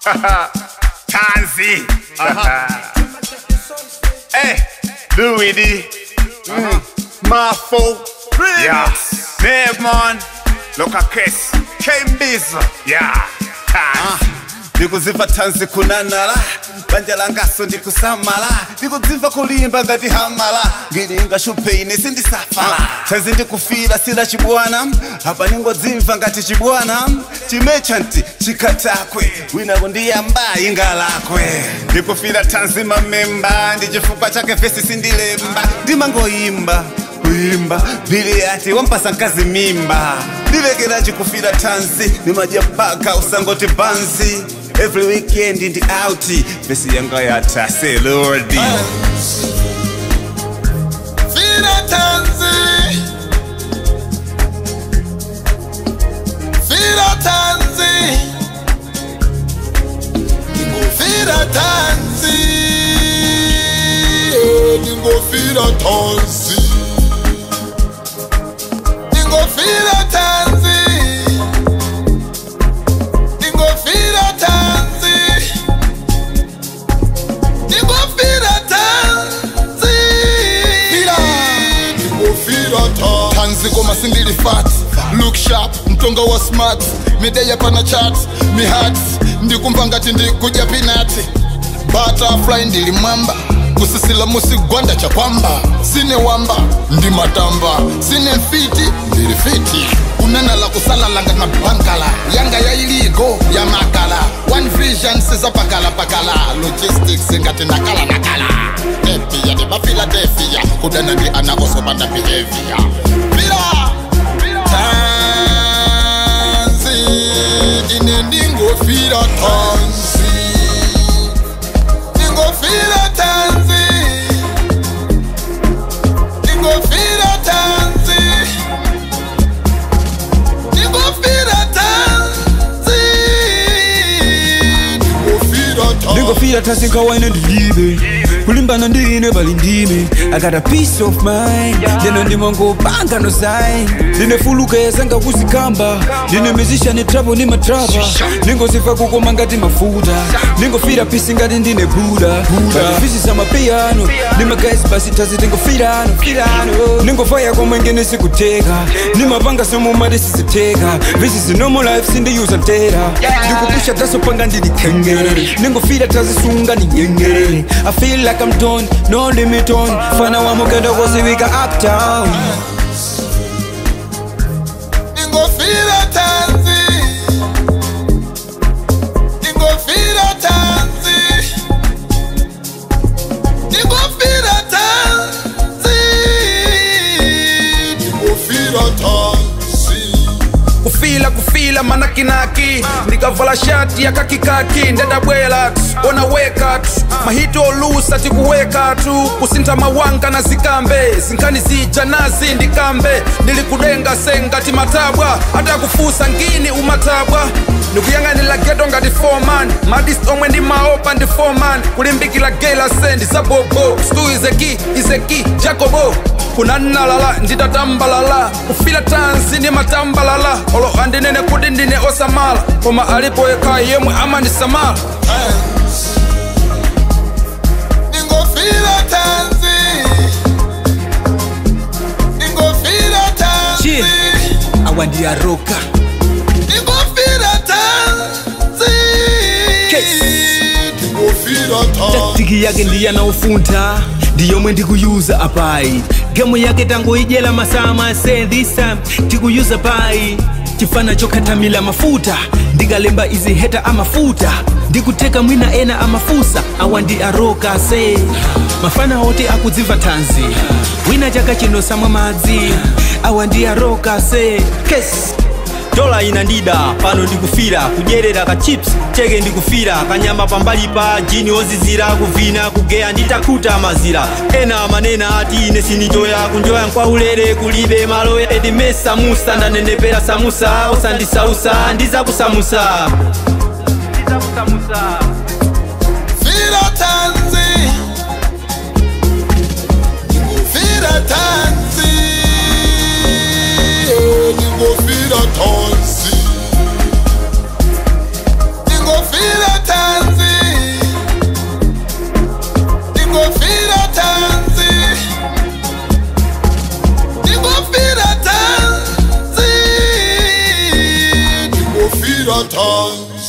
Tanzi. hey, Louis D. Marfo. Yeah. Nevmon. Loka Kiss. K-Biz. Yeah. Tanzi. ndikudzimva tanzi kunanala banja langaso ndikusamala ndikudzimva kulimba ngati hamala ngilinga shupeine sindisafala tanzi ndikufira sila chibwana apa ningodzimva ngati chibwana chimechanti chikatakwe winako ndiyamba inga lakwe ndikufira tanzi mamemba ndi chifukwa chake vesi sindilemba ndimangoimba kuimba mbili ati wampasa mkazi mimba ndivekera chikufira tanzi nimadya paka usangoti banzi every weekend ndi out vesi yanga yata selordi Fira tanzi Fira tanzi Ningofira tanzi Ningofira tanzi Ningofira tanzi Ningofira tanzi Ningofira tanzi Ningofira tanzi Tanzi koma sindili fat Look sharp, mtonga wa smart Mideya pana chat, mi hat Ndikumva ngati ndikudya pinati Butterfly ndili mwamba kusisila musigwanda cha kwamba sine wamba ndi matamba sine mfiti ndili fiti kunena la kusala langa na bankala yanga ya iligo ya makala one vision sizapakala pakala logistics ngati nakala nakala epia ndi mafiladelfia kudana ndi anakosobanda behavior bila tanzi ine ndingofira tanzi ndingofira tanzi ndingofira tanzi ndingofira tanzi ndingofira tanzi ndingofira tanzi nkawaine ndilibe kulimbana ndine bali ndime i got a peace of mind ndino ndimangopanga no sign ndine fuluka yazanga kuzikamba ndine musician trouble ni matrapa ndingoziva kukoma ngati mafuta ndingofira pisi ngati ndine buda fisi za mapiyano ndimagaisi basi tazi ndingofirano ndingofaya komwe ngene sikuteka ndimapanga somumati siziteka visi zinomo life sindiyuza tera ndikupusha tasopanga ndilikhengere ndingofira tazisunga ninyengerere i feel like i'm done no limit on fana wamugenda koziwika uptown ndingofira tanzi ndingofira tanzi ndingofira tanzi ndingofira tanzi kufila kufila manakinaki ndikavala shati ya kakikaki ndadabwela tu ona weka tu mahito olusa tikuweka tu kusintha mawanga na zikambe zinkhani zija nazi ndikambe ndilikudenga sengati matabwa hata kufusa ngini umatabwa ndikuyang'anira geto ngati foreman madis omwe ndi maopa ndi foreman kulimbikira gela sendi za bobo stu izeki izeki jacobo kunannalala nditatambalala kufila tanzi ndi matambalala olo andinene kuti ndine osamala koma alipo yekha yemwe amandisamala ndingofira tanzi ndingofira tanzi Chie. awandiyaroka ndingofira tanzi Case. ndingofira tanzi tiki yake ndiyanaofuntha ndiyomwe ndikuyuza apayi gemu yake tangoyidyera masaa masendisa tikuyuza payi chifana chokhatamila mafuta ndikalemba izi heta amafuta ndikuteka mwina ena amafusa awa ndi aroka se mafana oti akudziva tanzi wina chaka chino samwa madzi awa ndi aroka se kesi dola inandida pano ndikufira kudyerera ka chips cheke ndikufira kanyamba pambali pa jini ozizira kuvina kugeya nditakhuta mazira ena manena ati ine sinijoya kunjoya nkwaulere kulibe malo edime samusa ndanenepera samusa osandisausa ndizakusamusa Fira tanzi Fira tanzi Ningo fira tanzi Ningo fira tanzi ndikufira ta